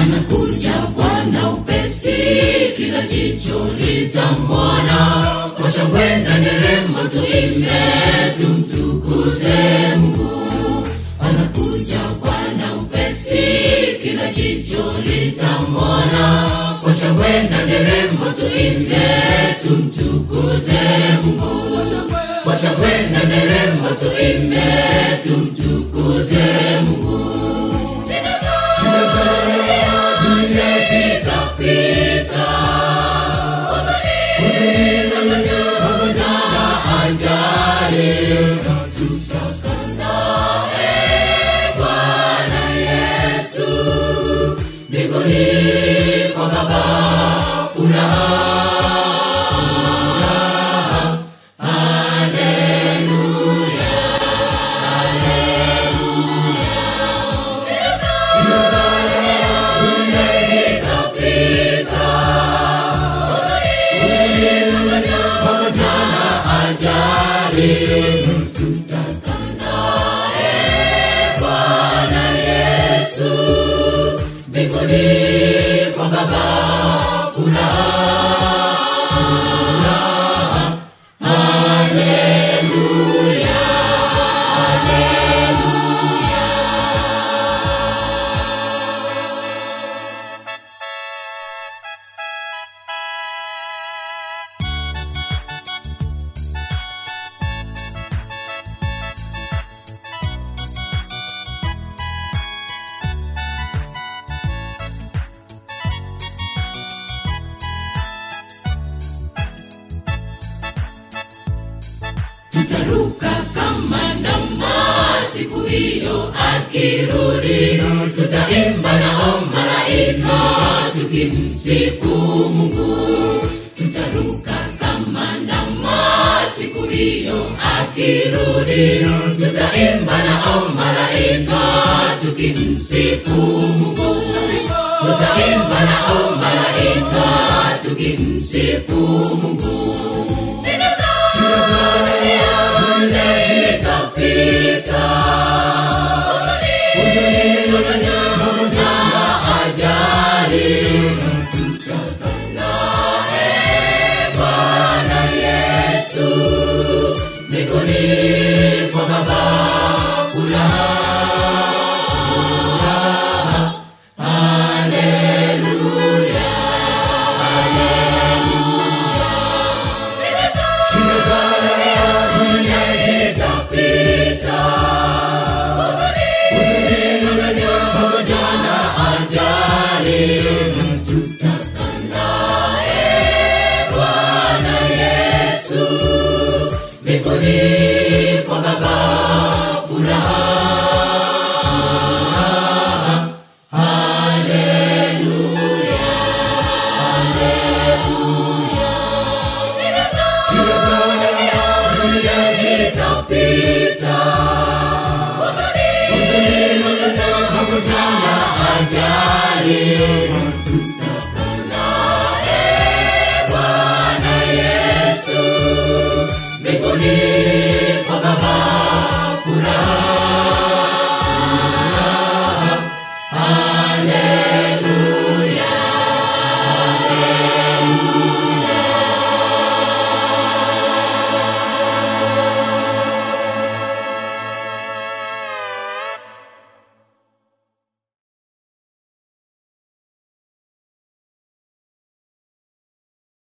anakuja Bwana upesi, kila jicho litamwona. Kwa shangwe na nderemo tuimbe, tumtukuze Mungu. Anakuja Bwana upesi, kila jicho litamwona. Kwa shangwe na nderemo tuimbe, tumtukuze Mungu. Kwa shangwe na nderemo tuimbe, tumtukuze Mungu. Shida za dunia zitapita, huzuni pamoja na ajali, tutakaa naye Bwana Yesu mbinguni kwa Baba, furaha mbinguni kwa Baba, furaha haleluya, haleluya. tutaruka kama ndama siku hiyo akirudi, tutaimba nao malaika tukimsifu Mungu. Tutaruka kama ndama siku hiyo akirudi, tutaimba nao malaika tukimsifu Mungu. Tutaimba nao malaika tukimsifu Mungu. Shida za dunia zitapita, huzuni pamoja na ajali, tutakaa naye Bwana Yesu mbinguni kwa Baba, furaha haleluya, Shida za dunia zitapita, huzuni pamoja na ajali, tutakaa naye Bwana Yesu mbinguni kwa Baba, furaha haleluya, haleluya. Shida za dunia zitapita, huzuni pamoja na ajali,